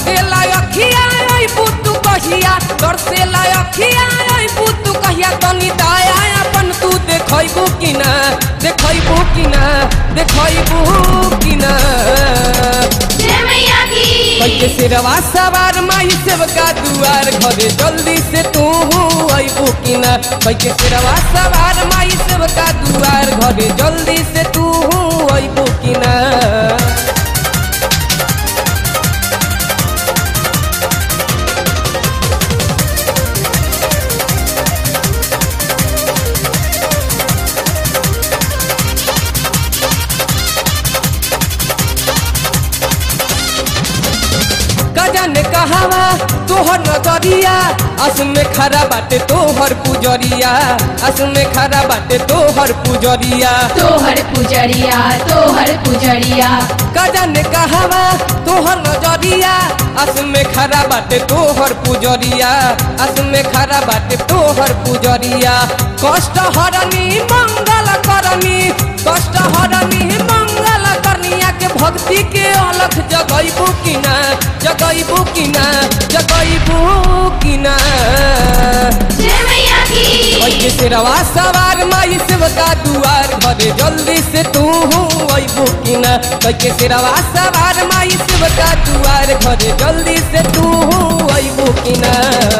तरसेला अखिया ओइ पुतु कहिया तरसेला अखिया ओइ पुतु कहिया तनी दाया अपन तू देखैबू कि ना देखैबू कि ना देखैबू कि ना जय मैया की कैके सिरवा सवार माई सेवका दुआर घरे जल्दी से तू अबू कि ना कैके सिरवा सवार माई सेवका दुआर घरे जल्दी से तू अबू कि ना गजन कहावा तोहर नजरिया अस में खरा बाटे तोहर पुजरिया अस में खरा बाटे तोहर पुजरिया तोहर पुजरिया तोहर पुजरिया गजन कहावा तोहर नजरिया अस में खरा बाटे तोहर पुजरिया अस में खरा बाटे तोहर पुजरिया कष्ट हरनी मंगल करनी कष्ट हरनी मंगल करनिया के भक्ति के अलख जगैबू कि ना जगैबू कि ना जगैबू कि ना जय मैया की कैके सिरवा सवार माई सेवका दुआर घरे जल्दी से तू अबू कि ना कैके सिरवा सवार माई सेवका दुआर घरे जल्दी से तू अबू कि ना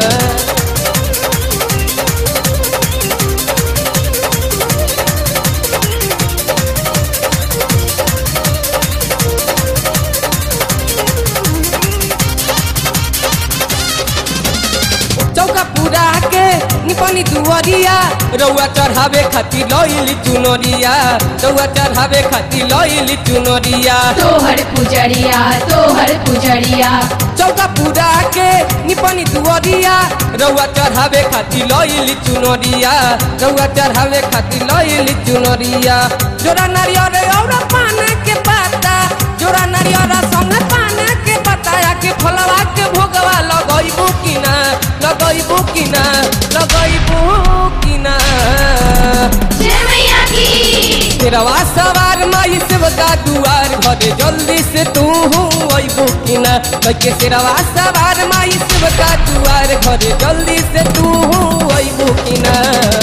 चौका पूरा के निपनी दुआरिया रउआ चढ़ावे खातिर लइली चुनरिया रउआ चढ़ावे खातिर लइली चुनरिया तोहर पुजरिया तोहर पुजरिया चौका पूरा के निपनी दुआरिया रउआ चढ़ावे खातिर लइली चुनरिया रउआ चढ़ावे खातिर लइली चुनरिया जोरा नारियल और पान के पाता जोरा नारियल संग पान के पताया के फलवा के भोगवा लगैबू कि ना लगैबू कि ना लगैबू कि ना जय मैया की तेरवा सवार माई सेवका दुआर घरे जल्दी से तू अबू कि ना कैके तेरवा सवार माई सेवका दुआर घरे जल्दी से तू अबू कि ना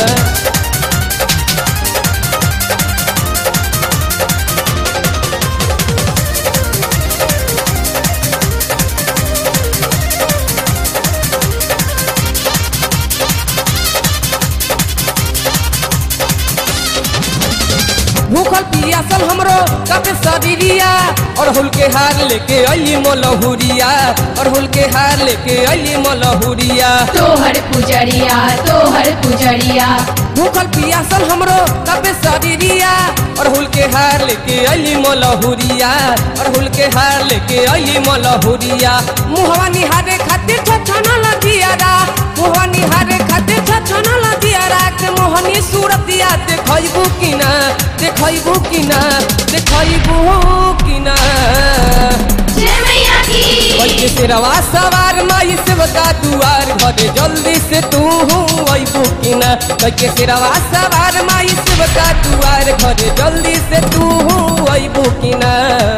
भूखल पियासल हमरो कपे शरीरिया और हुल के हार लेके अली मोलहुरिया और हुल के हार लेके अली मोलहुरिया तोहर पुजरिया तोहर पुजरिया भूखल पियासल हमरो कपे शरीरिया और हुल के हार लेके अली मोलहुरिया और हुल के हार लेके अली मोलहुरिया मुहवा निहारे खातिर छछना लजियारा मुहवा निहारे खातिर छछना लजियारा के मोहनी सूरतिया देखैबू कि ना देखैबू कि ना देखैबू कि ना जय मैया की कैके सिरवा सवार माई सेवका दुआर घरे जल्दी से तू अबू कि ना कैके सिरवा सवार माई सेवका दुआर घरे जल्दी से तू अबू कि ना